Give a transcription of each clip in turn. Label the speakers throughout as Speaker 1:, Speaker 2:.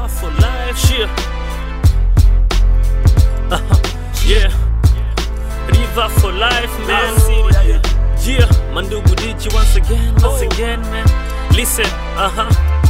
Speaker 1: River for life, yeah. Uh-huh. Yeah. River for life, man.
Speaker 2: Oh, yeah, yeah.
Speaker 1: Yeah, Mandugu DJ once again, once again, man. Listen, uh-huh.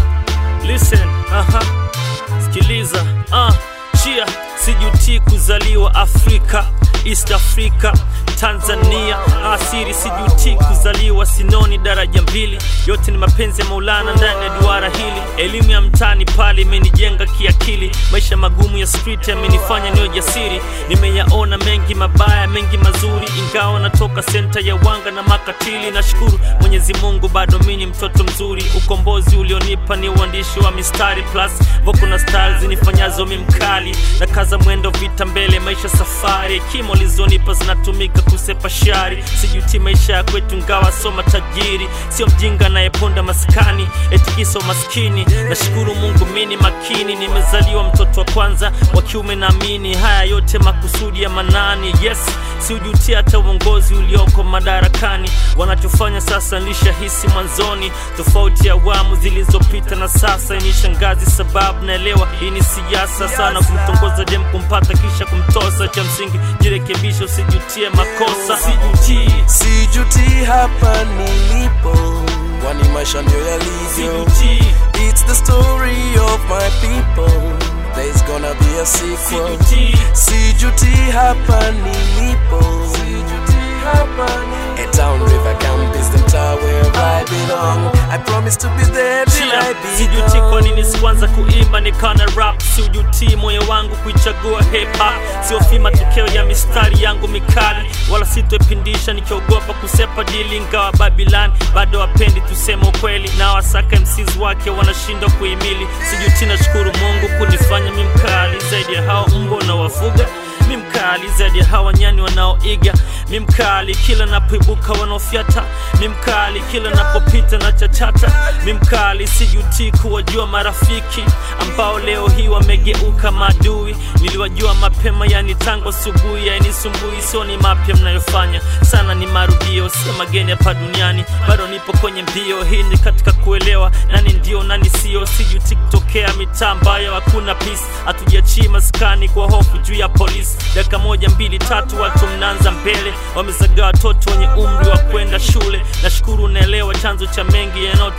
Speaker 1: Listen, uh-huh. Sikiliza, uh, chia sijutii kuzaliwa Afrika, East Africa, Tanzania. Asiri sijutii kuzaliwa Sinoni daraja mbili, yote ni mapenzi ya Maulana ndani ya duara hili. Elimu ya mtaani pale imenijenga kiakili, maisha magumu ya street yamenifanya niwe jasiri. Nimeyaona mengi mabaya, mengi mazuri, ingawa natoka senta ya wanga na makatili. Nashukuru Mwenyezi Mungu, bado mimi ni mtoto mzuri. Ukombozi ulionipa ni uandishi wa mistari plus voko na style zinifanyazo mi mkali na kaza mwendo vita mbele maisha safari hekima ulizonipa zinatumika kusepa shari sijuti maisha ya kwetu ngawa soma tajiri sio mjinga nayeponda maskani etikiso maskini nashukuru mungu mini makini nimezaliwa mtoto wa kwanza wa kiume naamini haya yote makusudi ya manani yes siujuti hata uongozi ulioko madarakani wanachofanya sasa nilishahisi mwanzoni tofauti ya awamu zilizopita na sasa ni shangazi sababu naelewa hii ni siasa sana kumtongoza dem kumpata kisha kumtosa cha msingi jirekebisha usijutie makosa sijutii
Speaker 2: sijuti hapa nilipo kwani maisha ndio yalivyo
Speaker 1: sijutii
Speaker 2: it's the story of my people there's gonna be a sequel
Speaker 1: sijutii
Speaker 2: sijuti hapa nilipo sijuti hapa nilipo a town river camp is the tower where I belong I promise to be there till
Speaker 1: Chia,
Speaker 2: I be
Speaker 1: sijuti kwa
Speaker 2: gone.
Speaker 1: nini sikuanza kuimba nikana rap siujutii moyo wangu kuichagua hip hop siofii matokeo ya mistari yangu mikali wala sitoipindisha nikiogopa kusepa dili ingawa babilan bado wapendi tuseme ukweli na wasaka mcs wake wanashindwa kuhimili sijuti nashukuru mungu kunifanya mi mkali zaidi ya hao mbwa unawafuga mi mkali zaidi ya hawa nyani wanaoiga mi mkali kila napoibuka wanaofyata mi mkali kila napopita na chachata mi mkali sijutii kuwajua marafiki ambao leo hii wamegeuka maadui niliwajua mapema yani tangu asubuhi yainisumbui sio ni mapya mnayofanya sana ni marudio sio mageni hapa duniani bado nipo kwenye mbio hii ni katika kuelewa nani ndio nani sio sijuti kutokea mitaa ambayo hakuna peace hatujachii maskani kwa hofu juu ya polisi dakika moja mbili tatu watu mnaanza mbele wamezagaa watoto wenye umri wa kwenda shule nashukuru unaelewa chanzo cha mengi yanao